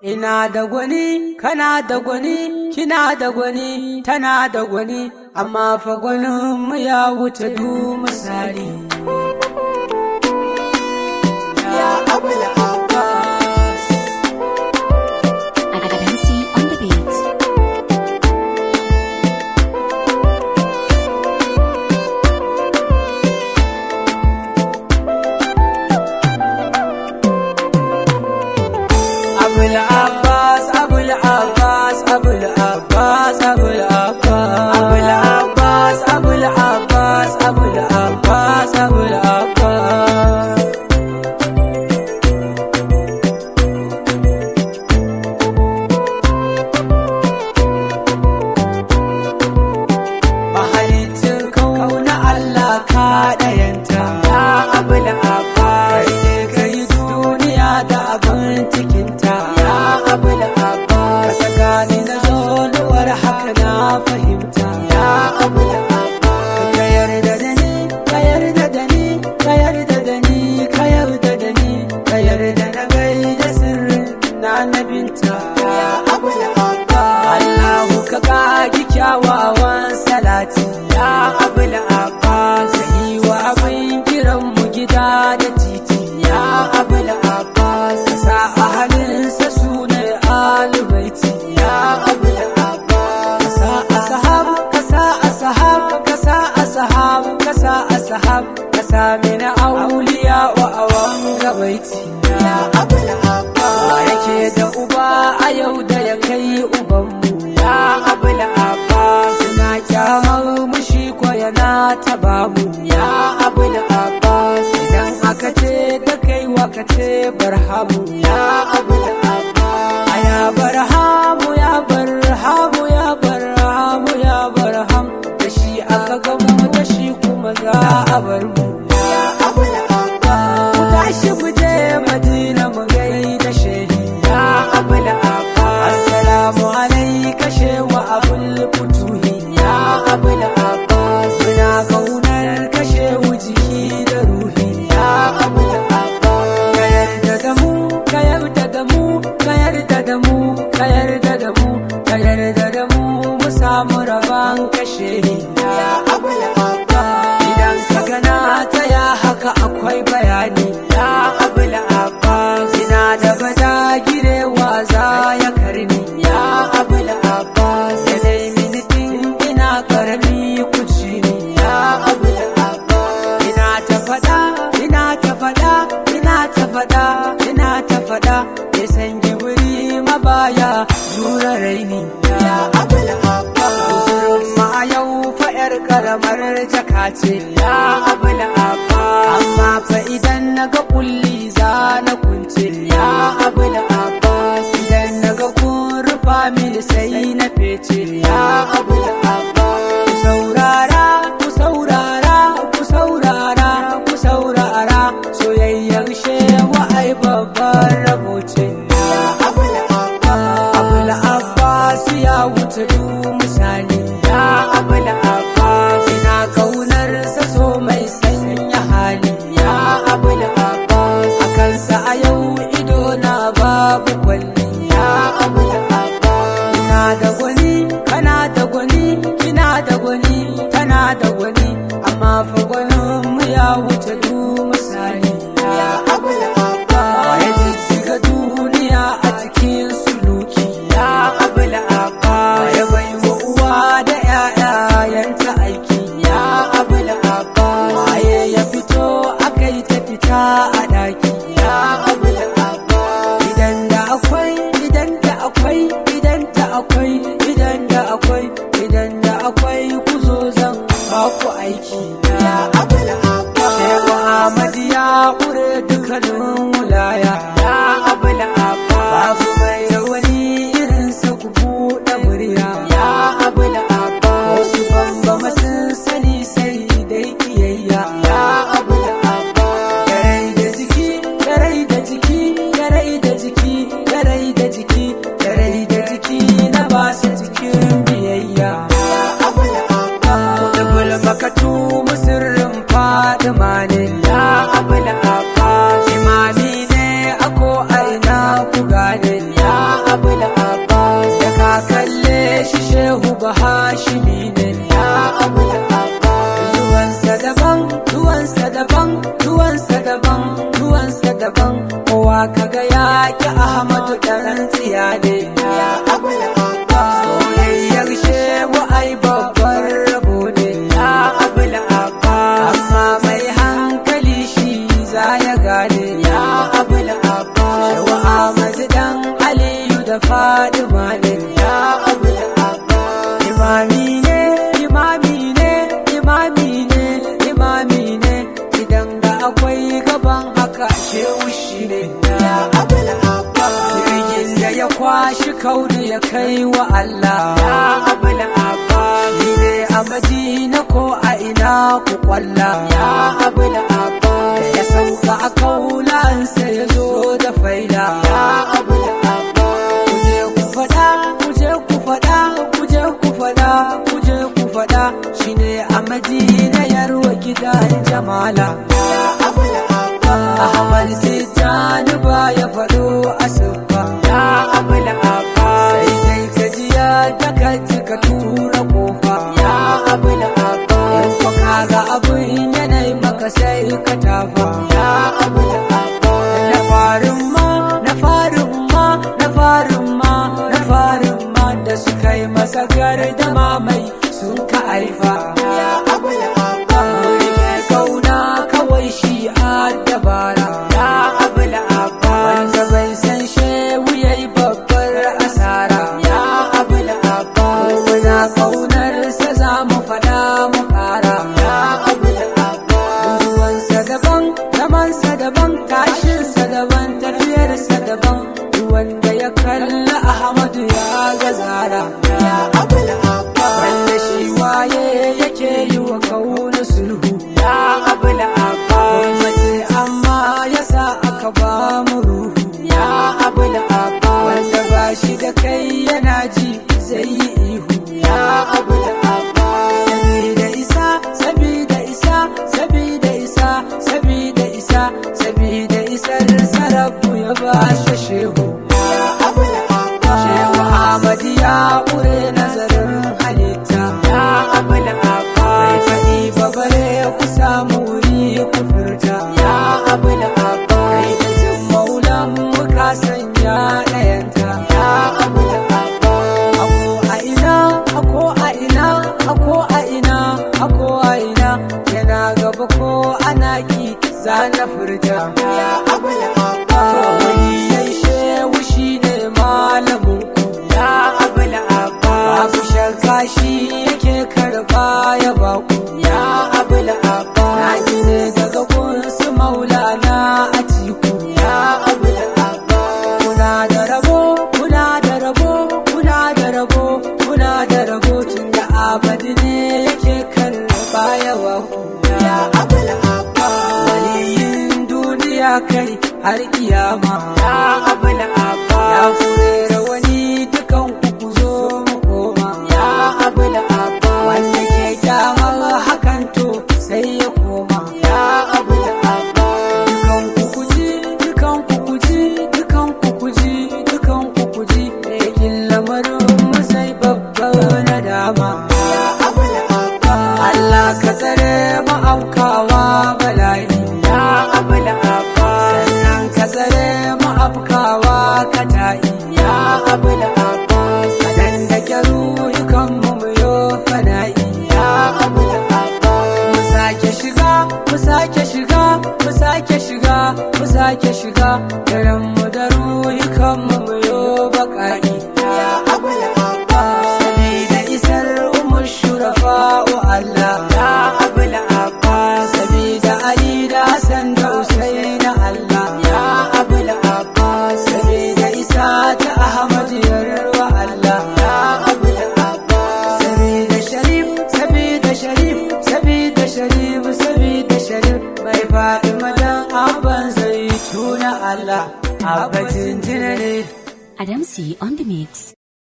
Ina da gwani, kana da gwani, kina da gwani, tana da gwani, amma fa gwaninmu ya wuce du misali. Ya Abul Abbas. Adamsi on the beat. Abul Abbas, Abul Abbas, Abul Abbas, Abul Abbas. Abul Abbas, Abul Abbas, Abul Abbas, Abul Abbas. Mahalicin kauna Allah ka ɗayanta ya abul abbas ka yi duniya da abin cikinta ya abul abbas ka gani na zonuwar haka na fahimta ya abul abbas ka yarda da ni ka yarda da ni ka yarda da ni ka yarda da ni ka yarda na gaida sirrin na nabinta ya abul abbas Allahu ka kagi kyawawan salati ya abul abbas ka yi wa abin kiran mu gida da titi ya abul abbas ka sa a halinsa su ne alubaiti ya abul abbas ka sa ashab ka sa ashab ka sa ashab ka sa ashab ka sa mina auliya wa awan gabaiti ya abul abbas wa yake da uba a yau da ya kai ubanmu ya abul abbas na kyamar mushi ko yana taba mu ya abul abbas idan aka ce da kai waka ce barhamu ya abul abbas aya barhamu ya barhamu ya barhamu ya barham da shi aka gamu da shi kuma za a bar mu ya abul abbas mu tashi mu je madina mu gaida shehi ya abul abbas assalamu alayka shewa abul futuhi ya abul abbas muna kaunar kashe jiki da ruhi ya abul abbas ka yarda da mu ka yarda da mu ka yarda da mu ka yarda da mu ka yarda da mu mu samu rabon kashe ya abul abbas idan ka gana ta ya haka akwai bayani ya abul abbas ina da bada girewa za ya karni ya abul abbas ya dai minitin ina karami kuci ne ya abul abbas ina ta fada ina ta fada ina ta fada ina ta fada ya san gibiri mabaya jura raini ya abul abbas ma yau fa yar karamar jaka ce ya abul abbas amma fa idan naga kulli za na kunce ya abul abbas idan naga kun rufa mini sai na fece ya abul abbas ku saurara ku saurara ku saurara ku saurara soyayyar shewa ai babban rabo ce ya abul abbas abul abbas ya wuce du misali ya abul abbas ina kaunar sa so mai sanya hali ya abul abbas akan sa a yau ido na ba da fadima ne ya abul abbas imami ne imami ne imami ne imami ne idan da akwai gaban haka shehu shi ne ya abul abbas jirgin da ya kwashi kauri ya kai wa Allah ya abul abbas ni ne a madina ko a ina ku kwalla ya abul abbas ya sauka a kaulansa ya zo da faila ya abul abbas kuje ku fada kuje ku fada kuje ku fada kuje ku fada shine a madina yarwa gidan jamala ya abul abbas ahmad tijani ba ya fado asuba ya abul abbas sai dai gajiya da kaji ka tura kofa ya abul abbas in ka kaga abin yanayi maka sai ka tafa ya abul abbas na farin ma na farin ma na farin ma na farin ma da suka yi masa gardama mai sun ka haifa ya abul abbas rike kauna kawai shi a dabara ya abul abbas wanda bai san shehu yayi babbar asara ya abul abbas muna kaunar sa za mu fada mu kara ya abul abbas ruwansa daban zamansa daban tashinsa daban tafiyarsa daban wanda ya kalla ahmadu ya ga zara ya abul abbas wanda shi waye yake yi wa kauna sulhu ya abul abbas mace amma yasa aka ba mu ruhu ya abul abbas wanda ba shi da kai yana ji zai yi ihu ya abul abbas sabida isa sabida isa sabida isa sabida isa sabida isar sarabu ya ba shi shehu ya abul abbas shehu ahmad ya ƙure nazarin halitta ya abul abbas bai faɗi ba bare ku samu wuri ku furta ya abul abbas kai da jin maulan muka sanya ɗayanta ya abul abbas ako a ina ako a ina ako a ina ako a ina yana gaba ko ana ki zana furta ya abul abbas wani yayi shehu shi ne malamin ku ya abul abbas babu shakka shi yake karba ya baku ya abul abbas na ji ne daga kunsu maulana a ciku ya abul abbas kuna da rabo kuna da rabo kuna da rabo kuna da rabo tun da abadi ne yake karba ya baku ya abul abbas waliyin duniya kai har kiyama ya abul abbas ya furera wani dukan ku ku zo mu koma ya abul abbas wanda ke kyamar hakan to sai ya koma ya abul abbas dukan ku ku ji dukan ku ku ji dukan ku ku ji dukan ku ku ji yakin lamarin mu sai babbar nadama ya abul abbas Allah ka tsare mu aukawa bala'i ya abul abbas sannan ka tsare mu afkawa kata'i ya abul abbas dan da kyaru yukan mu mu yo fana'i ya abul abbas mu sake shiga mu sake shiga mu sake shiga mu sake shiga daren mu da ruhikan mu mu yo baka'i ya abul abbas sabida isar umar shurafa wa Allah ya abul abbas sabida ali da hasan da usaina Allah ya abul abbas sabida isa ta ahmad yarwa Allah ya abul abbas sabida sharif sabida sharif sabida sharif sabida sharif mai faɗi madan abban zai tuna Allah abbatin jinane Adamsi on the mix.